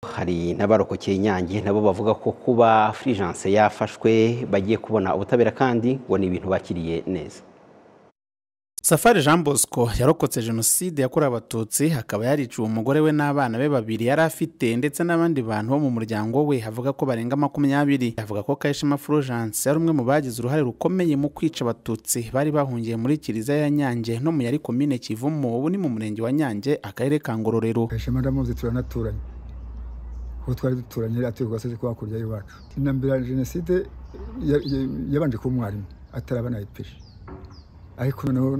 hari n'abarokokeye inyange nabo bavuga ko kuba furijanse yafashwe bagiye kubona ubutabera kandi ngo ni ibintu bakiriye neza safari jean bosco yarokotse jenoside yakorewe abatutsi akaba yariciwe umugore we n'abana be babiri yari afite ndetse n'abandi bantu bo mu muryango we avuga ko barenga makumyabiri avuga ko kayishema fulgence yari umwe mu bagize uruhare rukomeye mu kwica abatutsi bari bahungiye muri kiliziya ya nyange no mu yari komine kivumo ubu ni mu murenge wa nyange akarere ka ngororero kayishema ndamuzi turanaturanye kuko twari duturanye atuye ku gasozi ko hakurya y'iwacu intambira jenoside yabanje kuba umwarimu atari abana yipishe ariko noneho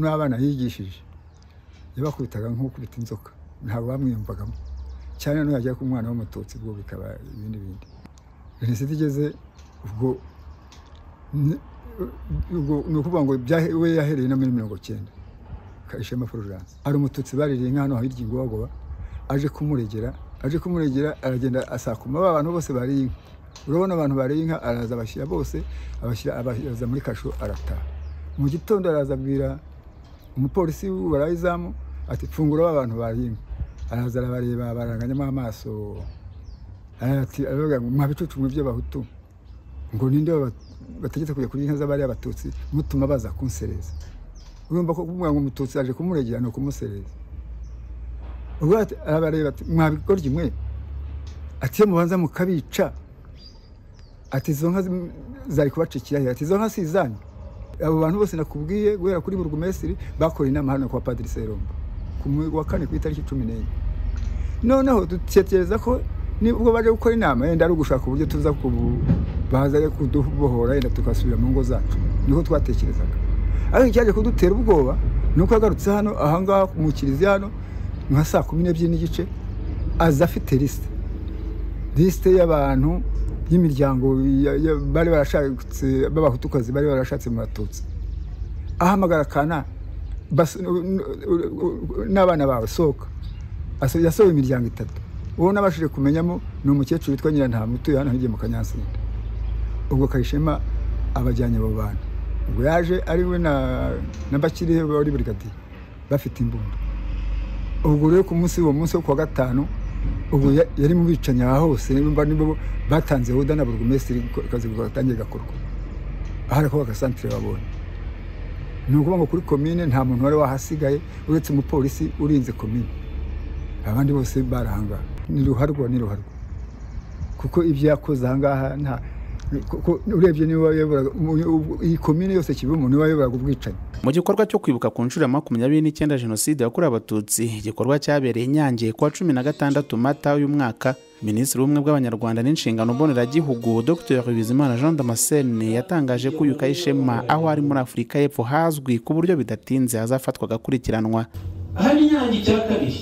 n'abana yigishije yabakubitaga nk'ukubita inzoka ntabwo bamwiyumvagamo cyane noneho yajya ku mwana w'umututsi ubwo bikaba ibindi bindi jenoside igeze ubwo ni ukuvuga ngo we yahereye no muri mirongo cyenda ishema fulgence hari umututsi baririye nka hano hirya ingobagoba aje kumuregera aje kumuregera aragenda asakuma ba bantu bose bariye inka urabona abantu bariye inka araza abashyira bose abashyira muri kasho arataha mu gitondo araza abwira umupolisi w'uburayizamu ati fungura abantu baringa araza arabareba baranganyamo amaso aravuga ngo mwabicucu mu by'abahutu ngo ninde bategetse kujya kurya inka z'abari abatutsi mutuma baza kunsereza urumva ko kumubwira ngo umututsi aje kumuregera ni ukumusereza ubwo arabareba ati mwabigoryi mwe ati iyo mubanza mukabica ati izo nka zari kubaca ikirahira ati izo nka si izanyu abo bantu bose nakubwiye guhera kuri burugumesiri bakoreye inama hano kwa padiri seromba ku wa kane ku itariki cumi n'enye noneho dutekereza ko nibwo baje gukora inama yenda ari ugushaka uburyo tuza baza kudubohora yenda tugasubira mu ngo zacu niko twatekerezaga ariko icyaje kudutera ubwoba ni uko agarutse hano ahangaha mu kiliziya hano nka saa kumi n'ebyiri n'igice aza afite lisite lisite y'abantu y'imiryango bari barashatse b'abahutukazi bari barashatse mu batutsi ahamagara kana n'abana bawe sohoka yasohoye imiryango itatu uwo nabashije kumenyamo ni umukecuru witwa nyirantamu utuye hano hirya mu kanyansinde ubwo kayishema abajyanye abo bantu ubwo yaje ari we na bakirihe wari burigadiye bafite imbunda ubwo rero ku munsi uwo munsi wo kuwa gatanu ubu yari mu bicanyi aha hose nibo batanze huda na burugumesitiri akazi gatangiye gakorwa aha ariko agasantire babonye ni ukuvuga ngo kuri komine nta muntu wari wahasigaye uretse umupolisi urinze komine abandi bose barahanga ni ruharwa ni ruharwa kuko ibyo yakoze ahangaha nta urebye niba wayoboraga iyi komine yose kibumo niba wayoboraga ubwicanyi mu gikorwa cyo kwibuka ku nshuro ya makumyabiri n'icyenda jenoside yakorewe abatutsi igikorwa cyabereye inyange kuwa cumi na gatandatu mata uyu mwaka minisitiri w'ubumwe bw'abanyarwanda n'inshingano mboneragihugu dr bizimana jean damascene yatangaje ko uyu kayishema aho ari muri afurika y'epfo hazwi ku buryo bidatinze hazafatwa agakurikiranwa aha ni inyange icya kabiri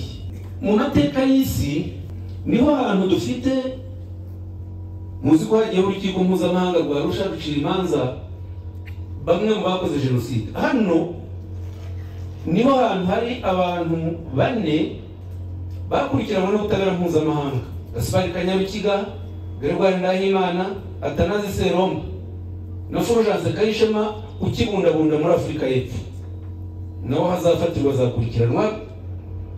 mu mateka y'isi niho hantu dufite muzi ko hagiyeho urukiko mpuzamahanga rwa rusha rucira imanza bamwe mu bakoze jenoside hano niho hantu hari abantu bane bakurikiranwe n'ubutabera mpuzamahanga gasipari kanyarukiga gerwari ndahimana atanazi seroma na fulgence kayishema ukibundabunda muri afurika y'epfo naho hazafatirwa azakurikiranwa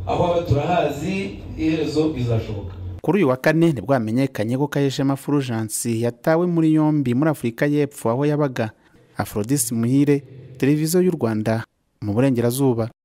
aho aba turahazi iherezo bizashoboka kuri uyu wa kane nibwo hamenyekanye ko kayishema fulgence yatawe muri yombi muri afurika y'epfo aho yabaga afrodisi muhire televiziyo y'u rwanda mu burengerazuba